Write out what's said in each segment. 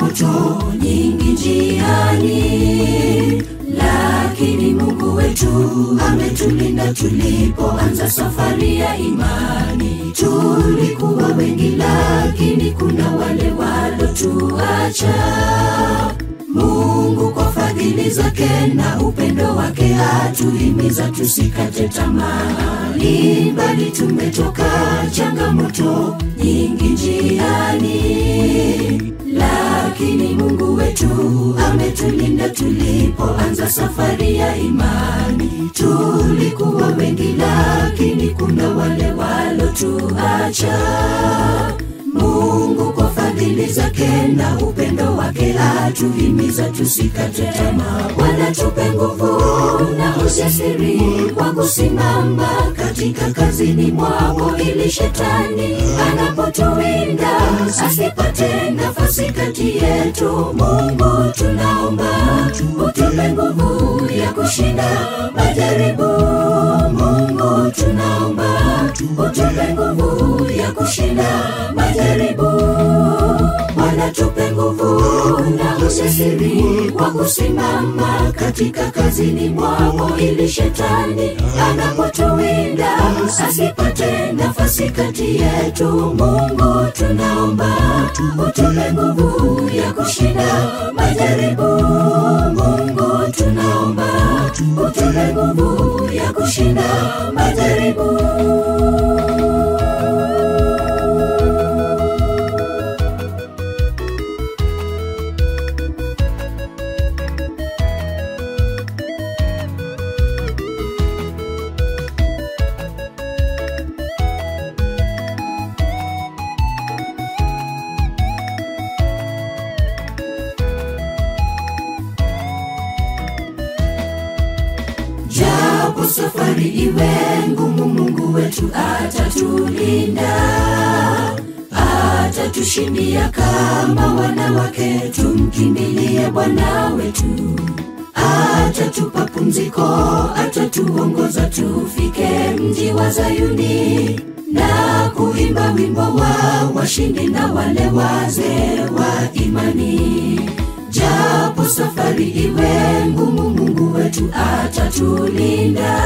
changamoto nyingi njiani, lakini Mungu wetu ametulinda tulipoanza safari ya imani. Tulikuwa wengi, lakini kuna wale walotuacha. Mungu kwa fadhili zake na upendo wake atuhimiza tusikate tamaa. Ni mbali tumetoka, changamoto nyingi njiani, lakini Mungu wetu ametulinda tulipoanza safari ya imani. Tulikuwa wengi, lakini kuna wale walotuacha. Mungu kwa fadhili zake na upendo wake atuhimiza tusikate tamaa, wala tupe nguvu na ujasiri wa kusimama katika kazini mwako, ili shetani anapotuwinda asipate nafasi kati yetu. Mungu tunaomba utupe nguvu ya kushinda majaribu. Mungu tunaomba utupe nguvu ya kushinda majaribu, wala tupe nguvu na ujasiri wa kusimama katika kazini mwako, ili shetani anapotuwinda asipate nafasi kati yetu. Mungu tunaomba utupe nguvu ya kushinda majaribu. Mungu tunaomba utupe nguvu ya kushinda majaribu. Japo safari iwe ngumu, Mungu wetu atatulinda, atatushindia kama wanawake. Tumkimbilie Bwana wetu, atatupa pumziko, atatuongoza tufike mji wa Zayuni na kuimba wimbo wa washindi na wale wazee wa imani. Japo safari iwe ngumu, Mungu wetu atatulinda,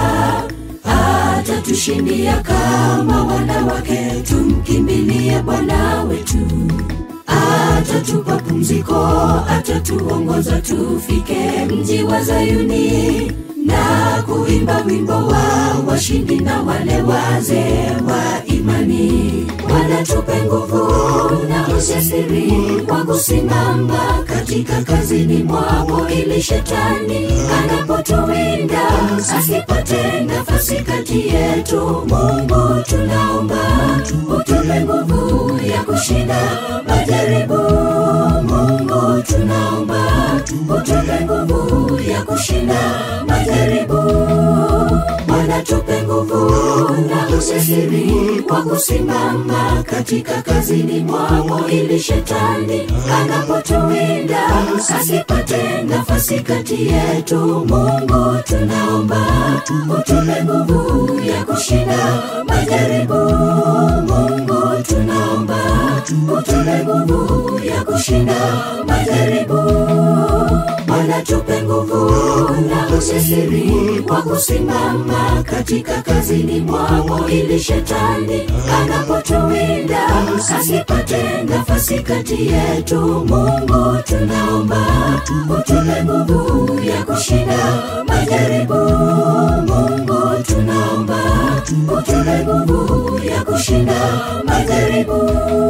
atatushindia kama wanawake. Tumkimbilie Bwana wetu, atatupa pumziko, atatuongoza tufike mji wa Zayuni na kuimba wimbo wa washindi na wale wazee wa imani. Wala tupe nguvu na ujasiri wa kusimama katika kazini mwako, ili shetani anapotuwinda asipate nafasi kati yetu. Mungu tunaomba utupe nguvu ya kushinda majaribu. Mungu tunaomba utupe nguvu ya kushinda majaribu, wala tupe nguvu na ujasiri wa kusimama katika kazini mwako, ili shetani anapotuwinda asipate nafasi kati yetu. Mungu tunaomba utupe nguvu ya kushinda majaribu. Mungu tunaomba utupe nguvu ya kushinda majaribu, wala tupe nguvu na ujasiri wa kusimama katika kazini mwako, ili shetani anapotuwinda asipate nafasi kati yetu. Mungu tunaomba utupe nguvu ya kushinda majaribu. Mungu tunaomba utupe nguvu ya kushinda majaribu.